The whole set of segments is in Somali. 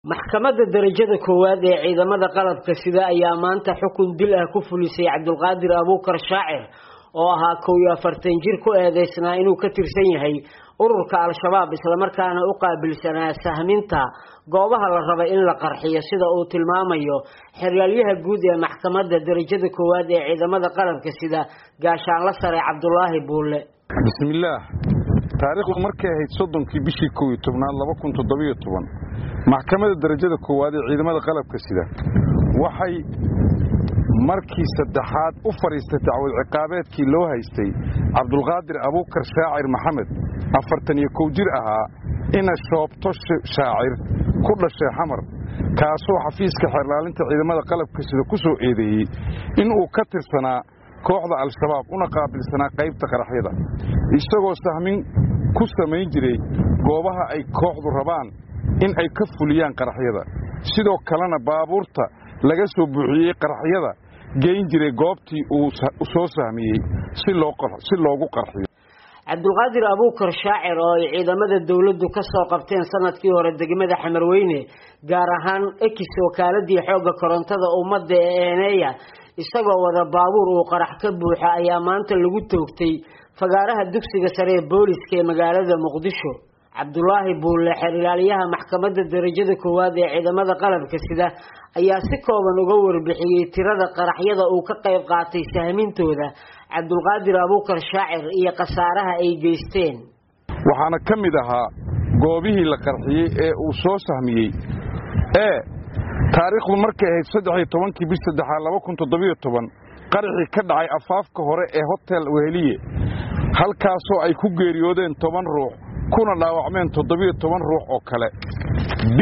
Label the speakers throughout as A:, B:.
A: maxkamadda darajada koowaad ee ciidamada qalabka sida ayaa maanta xukun dil ah ku fulisay cabdulqaadir abuukar shaacir oo ahaa kow iyo afartan jir ku eedeysnaa inuu ka tirsan yahay ururka al-shabaab islamarkaana u qaabilsanaa sahminta goobaha la raba in la qarxiyo sida uu tilmaamayo xeryaalayaha guud ee maxkamadda darajada koowaad ee ciidamada qalabka sida gaashaanla sare cabdulaahi buulle
B: bismillaah taariikhdu markay ahayd soddonkii bishii kow iyo tobnaad laba kun toddobiyo toban maxkamadda darajada koowaad ee ciidamada qalabka sida waxay markii saddexaad u fadhiistay dacwad ciqaabeedkii loo haystay cabdulqaadir abuukar shaacir maxamed afartan iyo kow jir ahaa ina shoobto shaacir ku dhashay xamar kaasoo xafiiska xeerlaalinta ciidamada qalabka sida ku soo eedeeyey inuu ka tirsanaa kooxda al-shabaab una qaabilsanaa qaybta qaraxyada isagoo sahmin ku samayn jiray goobaha ay kooxdu rabaan in ay ka fuliyaan qaraxyada sidoo kalena baabuurta laga soo buuxiyey qaraxyada geyn jiray goobtii uu soo sahmiyey si loogu qarxiyo
A: cabdulqaadir abuukar shaacir oo ay ciidamada dowladdu ka soo qabteen sanadkii hore degmada xamarweyne gaar ahaan ekis wakaaladii xoogga korontada ummadda ee eeneeya isagoo wada baabuur uu qarax ka buuxa ayaa maanta lagu toogtay fagaaraha dugsiga sare ee booliska ee magaalada muqdisho cabdulaahi buulle xeer ilaaliyaha maxkamadda darajada koowaad ee ciidamada qalabka sida ayaa si kooban uga warbixiyey tirada qaraxyada uu ka qayb qaatay sahmintooda cabdulqaadir abuukar shaacir iyo khasaaraha ay geysteen
B: waxaana ka mid ahaa goobihii la qarxiyey ee uu soo sahmiyey ee taariikhdu markay ahayd saddexiyo tobankii bish saddexaad laba kun toddobiyo toban qaraxii ka dhacay afaafka hore ee hotel weheliye halkaasoo ay ku geeriyoodeen toban ruux kuna dhaawacmeen toddobiyo toban ruux oo kale b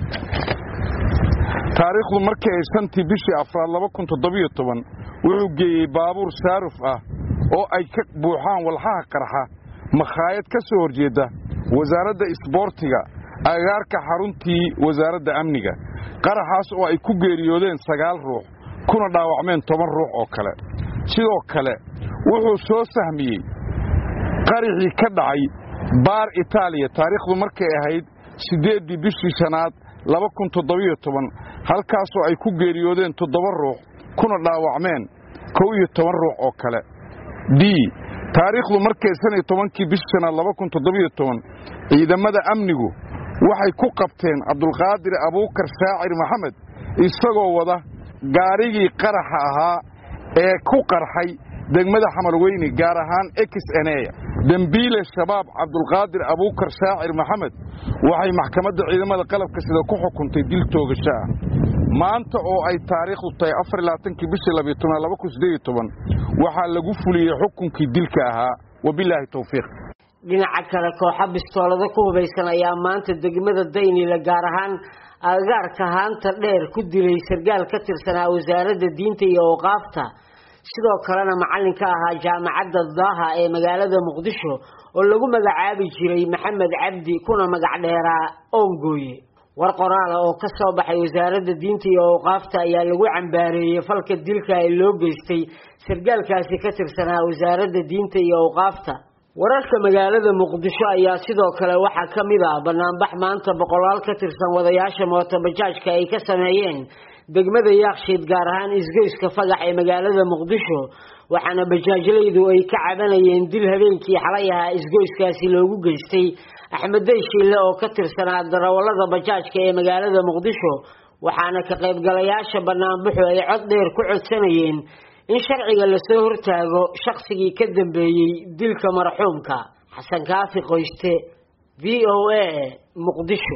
B: taariikhdu markay ahayd shantii bishii afraad laba kun toddobiyo toban wuxuu geeyey baabuur saaruf ah oo ay ka buuxaan walxaha qarxa makhaayad ka soo horjeedda wasaaradda isboortiga agaarka xaruntii wasaaradda amniga qaraxaas oo ay ku geeriyoodeen sagaal ruux kuna dhaawacmeen toban ruux oo kale sidoo kale wuxuu soo sahmiyey qaraxii ka dhacay baar itaaliya taariikhdu markay ahayd siddeeddii bishii shanaad laba kun toddobiyo toban halkaasoo ay ku geeriyoodeen toddoba ruux kuna dhaawacmeen kow iyo toban ruux oo kale d taariikhdu markay shan iyo tobankii bishii shanaad laba kun toddobiyo toban ciidamada amnigu waxay ku qabteen cabdulqaadir abuukar shaacir maxamed isagoo wada gaarigii qaraxa ahaa ee ku qarxay degmada xamarweyne gaar ahaan ex eneya dembiile shabaab cabdulqaadir abuukar shaacir maxamed waxay maxkamadda ciidamada qalabka sida ku xukuntay dil toogasho ah maanta oo ay taariikhdu tahay afarlaaankii bishii labiyo tobnaad laba kun sideeyo toban waxaa lagu fuliyey xukunkii dilka ahaa wabilaahi towfiiq
A: dhinaca kale kooxa bistoolado ku hubaysan ayaa maanta degmada daynila gaar ahaan agagaarka haanta dheer ku dilay sargaal ka tirsanaa wasaaradda diinta iyo awqaafta sidoo kalena macallin ka ahaa jaamacadda daaha ee magaalada muqdisho oo lagu magacaabi jiray maxamed cabdi kuna magac dheeraa oongooye war qoraala oo ka soo baxay wasaaradda diinta iyo awqaafta ayaa lagu cambaareeyey falka dilka ee loo geystay sargaalkaasi ka tirsanaa wasaaradda diinta iyo awqaafta wararka magaalada muqdisho ayaa sidoo kale waxaa ka mid ah banaanbax maanta boqolaal ka tirsan wadayaasha mootobajaajka ay ka sameeyeen degmada yaakshiid gaar ahaan isgoyska fagax ee magaalada muqdisho waxaana bajaajlaydu ay ka cabanayeen dil habeenkii xalay ahaa isgoyskaasi loogu geystay axmeddey shiille oo ka tirsanaa darawallada bajaajka ee magaalada muqdisho waxaana ka qaybgalayaasha banaanbaxu ay cod dheer ku codsanayeen in sharciga lasoo hortaago shaqsigii ka dambeeyey dilka marxuumka xasan kaafi qoyste v o a muqdisho